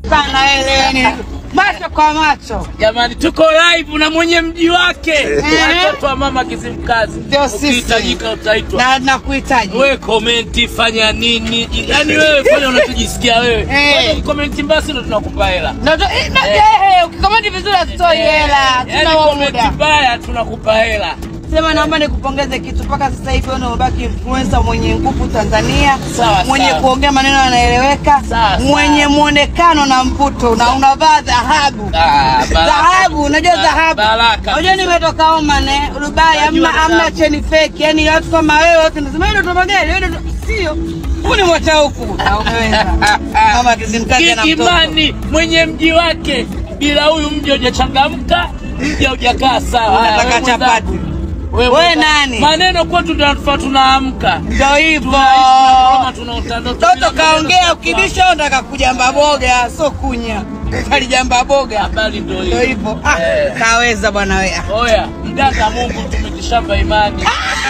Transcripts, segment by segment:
sana wewe. Macho kwa macho. Jamani, tuko live na mwenye mji wake, watoto wa mama Kizimkazi. Ndio sisi. Ukihitajika utaitwa. Na nakuhitaji. Wewe komenti, fanya nini? Yaani wewe fanya unachojisikia wewe. Eh. Wewe komenti basi ndo tunakupa hela. Ndio ndio, eh, na- eh, ukikomenti vizuri hatutoi hela. Yaani Tuna komenti muda. mbaya tunakupa hela. Sema naomba nikupongeze kitu mpaka sasa hivi wewe umebaki influencer mwenye nguvu Tanzania, Sawa, mwenye sawa. kuongea maneno yanaeleweka, Sawa, mwenye sawa. muonekano na mvuto na unavaa dhahabu. Ah, baraka. Dhahabu, unajua Ba- dhahabu. baraka. Unajua nimetoka Oman eh, Dubai Najua amna amna dhahabu. cheni fake. Yaani watu kama wewe wote nasema wewe ndo magari, wewe ndo sio. Huu ni mwata huku. Na umeweza. Kama kizimkazi na mtoto. Kikimani mwenye mji wake, bila huyu mji hujachangamka, mji haujakaa sawa. Haya, Unataka wewe mwenzangu. chapati. Wewe Wewe mwenzangu. nani? Maneno kwetu ndio yanatufaa tunaamka. Ndio hivyo. Kama tunaota ndoto bila Toto maneno kaongea tunakuwa. ukibisha unataka kujamba boga, sio kunya. Kalijamba boga. Habari ndio Ndio hiyo. hivyo. Ah, Eh. kaweza bwana wewe. Oya, mganga Mungu tumetishapa imani.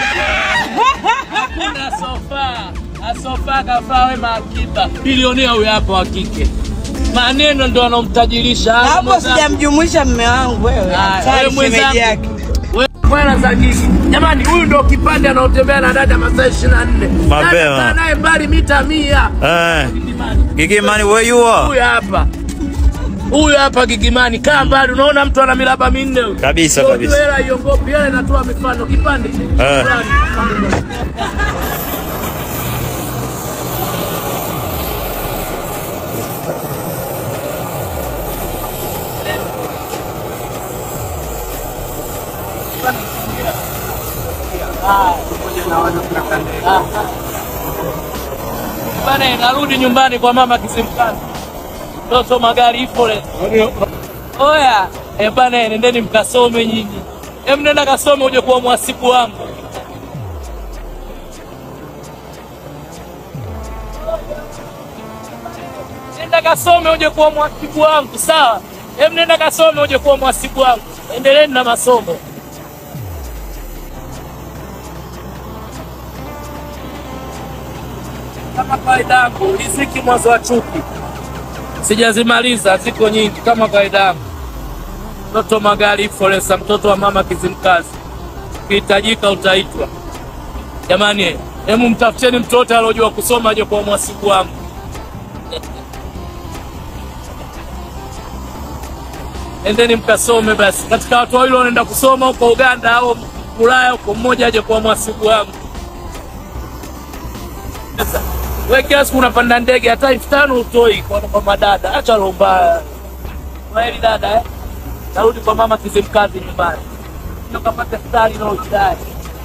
Hakuna sofa. Asofa kafaa wema akiba. Bilionea huyo hapo wa kike. Maneno ndio anomtajirisha. Hayo Hapo mwenzangu. sijamjumuisha mme wangu wewe. Haya, Hatari wewe mwenzangu. shemeji yake. Wewe Bwana za gigi. Jamani, huyu ndo kipande anaotembea na dada masaa 24. Mapema. Dada kaa naye mbali mita 100. Eh, Gigimani, where you are? Huyu hapa. Huyu hapa Gigimani, kaa mbali. Unaona mtu ana milaba minne huyu. Kabisa, Ndio kabisa. Hela iongopi, hela inatoa mifano kipande. Eh. Bana, narudi nyumbani kwa mama Kisimkazi. Toto magari ipo le. Oya, eh bana, nendeni mkasome nyinyi. Hem, nenda kasome uje kuwa mwasibu wangu. Nenda kasome uje kuwa mwasibu wangu, sawa? Hem, nenda kasome uje kuwa mwasibu wangu. Endeleeni na masomo. Kama kawaida yangu, riziki mwanzo wa chuki. Sijazimaliza, ziko nyingi kama kawaida yangu. Mtoto magari Foresa, mtoto wa mama Kizimkazi, ukihitajika utaitwa. Jamani, hemu mtafuteni mtoto aliojua kusoma aje kwa mwasibu wangu. Endeni mkasome basi. Katika watu wawili wanaenda kusoma huko Uganda au Ulaya huko, mmoja aje kwa mwasibu wangu. We kila siku unapanda ndege hata elfu tano utoi kwa, kwa madada. Acha roho mbaya. Kweli dada eh? Narudi kwa mama Kizimkazi nyumbani. Ndio kapata stari na ujidai.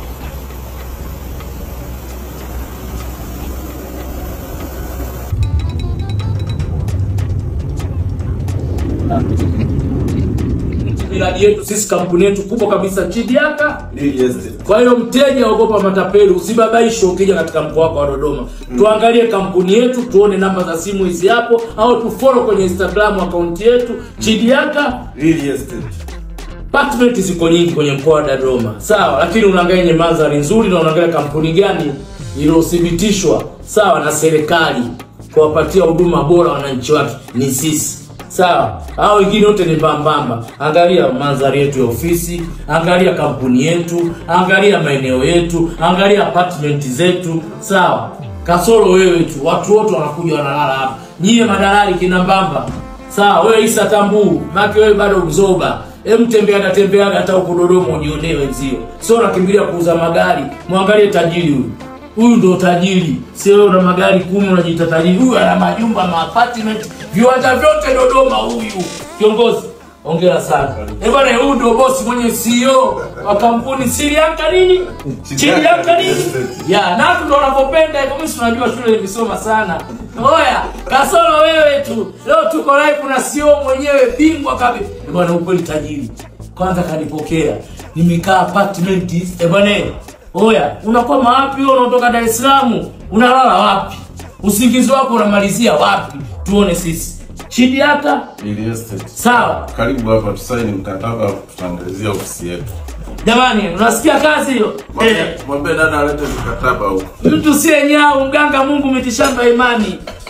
Miradi yetu sisi, kampuni yetu kubwa kabisa Chidiaka kwa hiyo mteja, ogopa matapeli, usibabaishwe ukija katika mkoa wako wa Dodoma. Tuangalie kampuni yetu, tuone namba za simu hizi hapo, au tufollow kwenye Instagram akaunti yetu Chidiaka. Apartment ziko nyingi kwenye mkoa wa Dodoma, sawa, lakini unaangalia yenye mandhari nzuri na unaangalia kampuni gani iliyothibitishwa sawa na serikali kuwapatia huduma bora wananchi wake ni sisi sawa hao wengine wote ni mbambamba angalia mandhari yetu ya ofisi angalia kampuni yetu angalia maeneo yetu angalia apartment zetu sawa kasoro wewe tu watu wote wanakuja wanalala hapa nyie madalali kina mbamba sawa wewe isa tambuu maki wewe bado mzoba Hem tembeaga tembeaga hata huko Dodoma ujionee wenzio. Sio unakimbilia kuuza magari. Mwangalie tajiri huyu. Huyu ndo tajiri. Sio wewe una magari kumi unajiita tajiri. Huyu ana majumba, ma apartment, viwanja vyote Dodoma huyu. Kiongozi, hongera sana. Eh bwana, huyu ndo bosi mwenye CEO wa kampuni Sirianka nini? Sirianka nini? Ya, na watu ndo wanavyopenda hivyo. Mimi si unajua shule nilisoma sana. Oya, kasoro wewe tu. Leo tuko live na CEO mwenyewe bingwa kabisa. Eh bwana, ukweli tajiri. Kwanza kanipokea. Nimekaa apartment. Eh bwana, oya, unakwama wapi wewe unatoka Dar es Salaam? Unalala wapi? Usingizi wako unamalizia wapi? Tuone sisi. Chidi hata Real estate. sawa. Karibu hapa tusaini mkataba, tutaangalizia ofisi yetu. Jamani, unasikia kazi hiyo? Mwambie- Eh, Mwambie dada alete mkataba huko. mtu siye nyau, mganga Mungu mitishamba imani.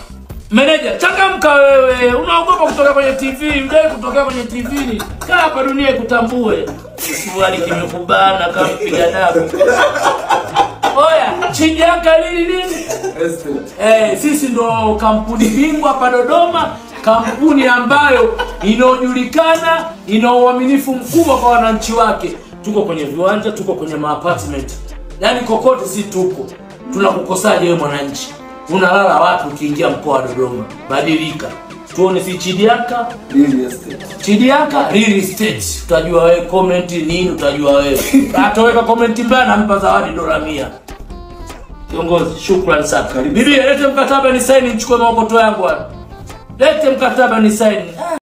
Meneja, changamka wewe. Unaogopa kutoka kwenye TV, udai kutokea kwenye TV. ni Kaa hapa dunia ikutambue. Kisuali kimekubana kama mpiga damu. Oya, Chijaka lini nini? Eh, sisi ndo kampuni bingwa hapa Dodoma, kampuni ambayo inaojulikana, ina uaminifu mkubwa kwa wananchi wake. Tuko kwenye viwanja, tuko kwenye maapartment, yaani kokote si tuko. Tunakukosaje wewe mwananchi? Unalala wapi ukiingia mkoa wa Dodoma? Badilika, tuone si Chidiaka Chidiaka real estate. Utajua wewe comment nini, utajua wewe. Ataweka comment mbaya, nampa zawadi dola mia. Kiongozi, shukrani sana. Bibi, lete mkataba ni saini, nichukue maokoto yangu hapa. Lete mkataba ni saini.